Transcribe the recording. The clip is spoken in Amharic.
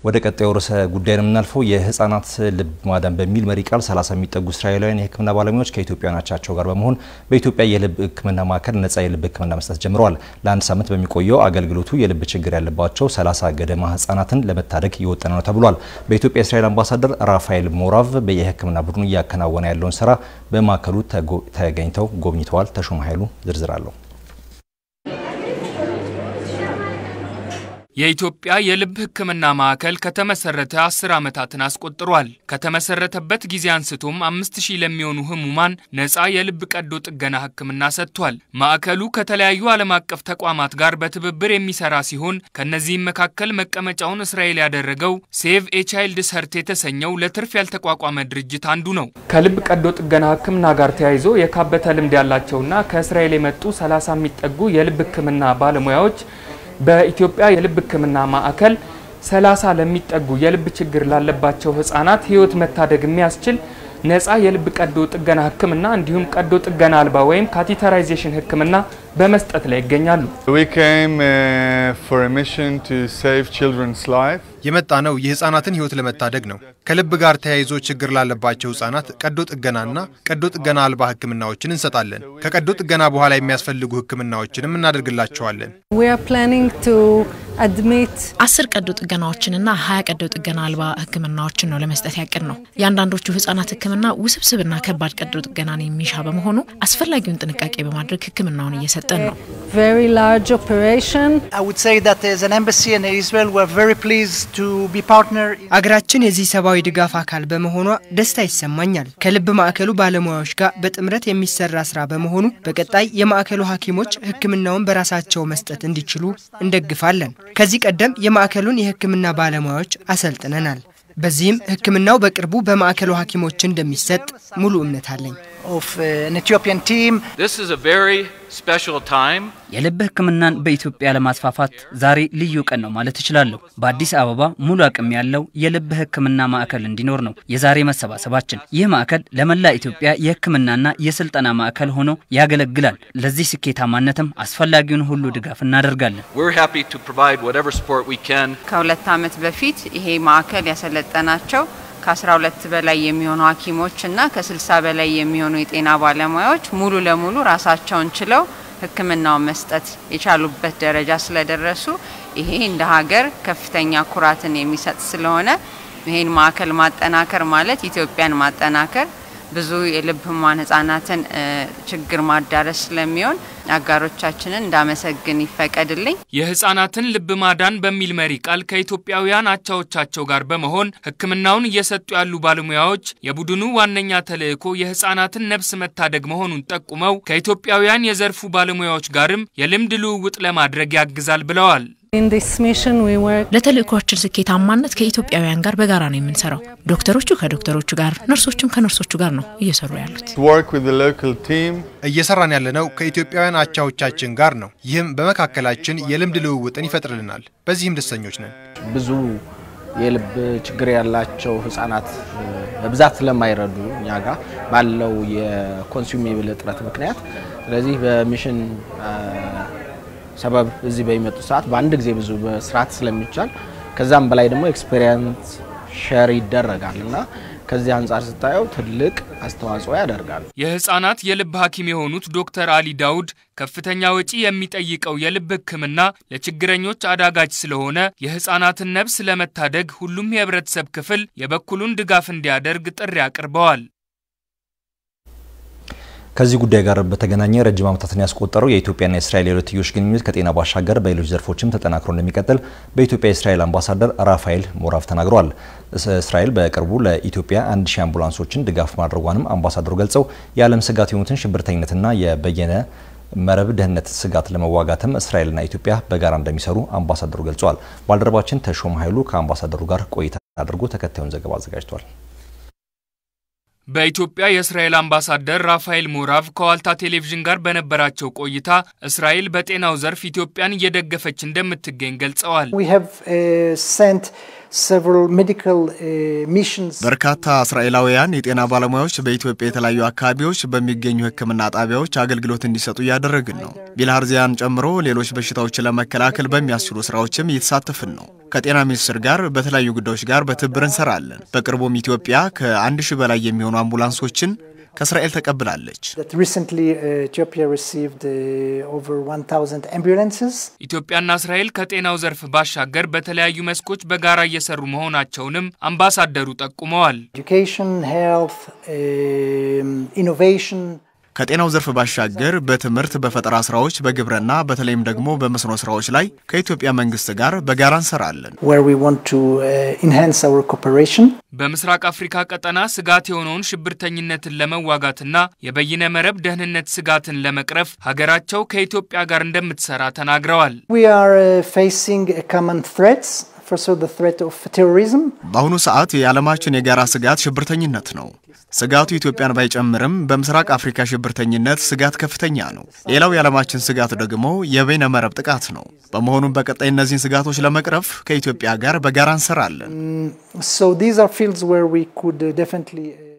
ወደ ቀጣዩ ርዕሰ ጉዳይ ነው የምናልፈው። የህጻናት ልብ ማዳን በሚል መሪ ቃል 30 የሚጠጉ እስራኤላውያን የሕክምና ባለሙያዎች ከኢትዮጵያውያን አቻቸው ጋር በመሆን በኢትዮጵያ የልብ ሕክምና ማዕከል ነጻ የልብ ሕክምና መስጠት ጀምረዋል። ለአንድ ሳምንት በሚቆየው አገልግሎቱ የልብ ችግር ያለባቸው 30 ገደማ ህጻናትን ለመታደግ እየወጠነ ነው ተብሏል። በኢትዮጵያ የእስራኤል አምባሳደር ራፋኤል ሞራቭ የሕክምና ቡድኑ እያከናወነ ያለውን ስራ በማዕከሉ ተገኝተው ጎብኝተዋል። ተሾመ ኃይሉ ዝርዝር አለው። የኢትዮጵያ የልብ ሕክምና ማዕከል ከተመሰረተ አስር ዓመታትን አስቆጥሯል። ከተመሰረተበት ጊዜ አንስቶም አምስት ሺህ ለሚሆኑ ህሙማን ነፃ የልብ ቀዶ ጥገና ሕክምና ሰጥቷል። ማዕከሉ ከተለያዩ ዓለም አቀፍ ተቋማት ጋር በትብብር የሚሰራ ሲሆን ከእነዚህም መካከል መቀመጫውን እስራኤል ያደረገው ሴቭ ኤ ቻይልድ ሰርት የተሰኘው ለትርፍ ያልተቋቋመ ድርጅት አንዱ ነው። ከልብ ቀዶ ጥገና ሕክምና ጋር ተያይዞ የካበተ ልምድ ያላቸውና ከእስራኤል የመጡ 30 የሚጠጉ የልብ ሕክምና ባለሙያዎች በኢትዮጵያ የልብ ህክምና ማዕከል 30 ለሚጠጉ የልብ ችግር ላለባቸው ህጻናት ህይወት መታደግ የሚያስችል ነፃ የልብ ቀዶ ጥገና ህክምና እንዲሁም ቀዶ ጥገና አልባ ወይም ካቴተራይዜሽን ህክምና በመስጠት ላይ ይገኛሉ። የመጣ ነው የህፃናትን ህይወት ለመታደግ ነው። ከልብ ጋር ተያይዞ ችግር ላለባቸው ህጻናት ቀዶ ጥገናና ቀዶ ጥገና አልባ ህክምናዎችን እንሰጣለን። ከቀዶ ጥገና በኋላ የሚያስፈልጉ ህክምናዎችንም እናደርግላቸዋለን። አስር ቀዶ ጥገናዎችንና ሀያ ቀዶ ጥገና አልባ ህክምናዎችን ነው ለመስጠት ያቅድ ነው። የአንዳንዶቹ ህጻናት ህክምና ውስብስብና ከባድ ቀዶ ጥገናን የሚሻ በመሆኑ አስፈላጊውን ጥንቃቄ በማድረግ ህክምናውን እየሰጠን ነው። አገራችን የዚህ ሰብአዊ ድጋፍ አካል በመሆኗ ደስታ ይሰማኛል። ከልብ ማዕከሉ ባለሙያዎች ጋር በጥምረት የሚሰራ ስራ በመሆኑ በቀጣይ የማዕከሉ ሐኪሞች ህክምናውን በራሳቸው መስጠት እንዲችሉ እንደግፋለን። ከዚህ ቀደም የማዕከሉን የህክምና ባለሙያዎች አሰልጥነናል። በዚህም ህክምናው በቅርቡ በማዕከሉ ሐኪሞች እንደሚሰጥ ሙሉ እምነት አለኝ። የልብ ህክምናን በኢትዮጵያ ለማስፋፋት ዛሬ ልዩ ቀን ነው ማለት እችላለሁ። በአዲስ አበባ ሙሉ አቅም ያለው የልብ ህክምና ማዕከል እንዲኖር ነው የዛሬ መሰባሰባችን። ይህ ማዕከል ለመላ ኢትዮጵያ የህክምናና የስልጠና ማዕከል ሆኖ ያገለግላል። ለዚህ ስኬታማነትም አስፈላጊውን ሁሉ ድጋፍ እናደርጋለን። ከሁለት ዓመት በፊት ይሄ ማዕከል ያሰለጠናቸው ከ12 በላይ የሚሆኑ ሐኪሞች እና ከ60 በላይ የሚሆኑ የጤና ባለሙያዎች ሙሉ ለሙሉ ራሳቸውን ችለው ህክምናውን መስጠት የቻሉበት ደረጃ ስለደረሱ ይሄ እንደ ሀገር ከፍተኛ ኩራትን የሚሰጥ ስለሆነ ይሄን ማዕከል ማጠናከር ማለት ኢትዮጵያን ማጠናከር ብዙ የልብ ህሙማን ህጻናትን ችግር ማዳረስ ስለሚሆን አጋሮቻችንን እንዳመሰግን ይፈቀድልኝ። የህጻናትን ልብ ማዳን በሚል መሪ ቃል ከኢትዮጵያውያን አቻዎቻቸው ጋር በመሆን ህክምናውን እየሰጡ ያሉ ባለሙያዎች የቡድኑ ዋነኛ ተልዕኮ የህጻናትን ነፍስ መታደግ መሆኑን ጠቁመው ከኢትዮጵያውያን የዘርፉ ባለሙያዎች ጋርም የልምድ ልውውጥ ለማድረግ ያግዛል ብለዋል። ለተልእኮችን ስኬታማነት ከኢትዮጵያውያን ጋር በጋራ ነው የምንሰራው። ዶክተሮቹ ከዶክተሮቹ ጋር፣ ነርሶቹም ከነርሶቹ ጋር ነው እየሰሩ ያሉት። እየሰራን ያለነው ከኢትዮጵያውያን አቻዎቻችን ጋር ነው። ይህም በመካከላችን የልምድ ልውውጥን ይፈጥርልናል። በዚህም ደስተኞች ነን። ብዙ የልብ ችግር ያላቸው ህጻናት በብዛት ስለማይረዱ እኛ ጋር ባለው የኮንሱሜብል እጥረት ምክንያት ስለዚህ በሚሽን ሰበብ እዚህ በሚመጡ ሰዓት በአንድ ጊዜ ብዙ መስራት ስለሚቻል ከዛም በላይ ደግሞ ኤክስፔሪንስ ሸር ይደረጋል እና ከዚህ አንጻር ስታየው ትልቅ አስተዋጽኦ ያደርጋል። የህፃናት የልብ ሐኪም የሆኑት ዶክተር አሊ ዳውድ ከፍተኛ ወጪ የሚጠይቀው የልብ ህክምና ለችግረኞች አዳጋች ስለሆነ የህፃናትን ነፍስ ለመታደግ ሁሉም የህብረተሰብ ክፍል የበኩሉን ድጋፍ እንዲያደርግ ጥሪ አቅርበዋል። ከዚህ ጉዳይ ጋር በተገናኘ ረጅም ዓመታትን ያስቆጠረው የኢትዮጵያና የእስራኤል የሁለትዮሽ ግንኙነት ከጤና ባሻገር በሌሎች ዘርፎችም ተጠናክሮ እንደሚቀጥል በኢትዮጵያ የእስራኤል አምባሳደር ራፋኤል ሞራቭ ተናግረዋል። እስራኤል በቅርቡ ለኢትዮጵያ አንድ ሺህ አምቡላንሶችን ድጋፍ ማድረጓንም አምባሳደሩ ገልጸው የዓለም ስጋት የሆኑትን ሽብርተኝነትና የበየነ መረብ ደህንነት ስጋት ለመዋጋትም እስራኤልና ኢትዮጵያ በጋራ እንደሚሰሩ አምባሳደሩ ገልጸዋል። ባልደረባችን ተሾም ኃይሉ ከአምባሳደሩ ጋር ቆይታ አድርጎ ተከታዩን ዘገባ አዘጋጅቷል። በኢትዮጵያ የእስራኤል አምባሳደር ራፋኤል ሞራቭ ከዋልታ ቴሌቪዥን ጋር በነበራቸው ቆይታ እስራኤል በጤናው ዘርፍ ኢትዮጵያን እየደገፈች እንደምትገኝ ገልጸዋል። በርካታ እስራኤላውያን የጤና ባለሙያዎች በኢትዮጵያ የተለያዩ አካባቢዎች በሚገኙ ሕክምና ጣቢያዎች አገልግሎት እንዲሰጡ እያደረግን ነው። ቢልሃርዚያን ጨምሮ ሌሎች በሽታዎችን ለመከላከል በሚያስችሉ ስራዎችም እየተሳተፍን ነው። ከጤና ሚኒስቴር ጋር በተለያዩ ጉዳዮች ጋር በትብብር እንሰራለን። በቅርቡም ኢትዮጵያ ከአንድ ሺህ በላይ የሚሆኑ አምቡላንሶችን ከእስራኤል ተቀብላለች። ኢትዮጵያና እስራኤል ከጤናው ዘርፍ ባሻገር በተለያዩ መስኮች በጋራ እየሰሩ መሆናቸውንም አምባሳደሩ ጠቁመዋል። ከጤናው ዘርፍ ባሻገር በትምህርት፣ በፈጠራ ስራዎች፣ በግብርና በተለይም ደግሞ በመስኖ ስራዎች ላይ ከኢትዮጵያ መንግስት ጋር በጋራ እንሰራለን። በምስራቅ አፍሪካ ቀጠና ስጋት የሆነውን ሽብርተኝነትን ለመዋጋትና የበይነ መረብ ደህንነት ስጋትን ለመቅረፍ ሀገራቸው ከኢትዮጵያ ጋር እንደምትሰራ ተናግረዋል። በአሁኑ ሰዓት የዓለማችን የጋራ ስጋት ሽብርተኝነት ነው። ስጋቱ ኢትዮጵያን ባይጨምርም በምስራቅ አፍሪካ ሽብርተኝነት ስጋት ከፍተኛ ነው። ሌላው የዓለማችን ስጋት ደግሞ የበይነ መረብ ጥቃት ነው። በመሆኑም በቀጣይ እነዚህን ስጋቶች ለመቅረፍ ከኢትዮጵያ ጋር በጋራ እንሰራለን።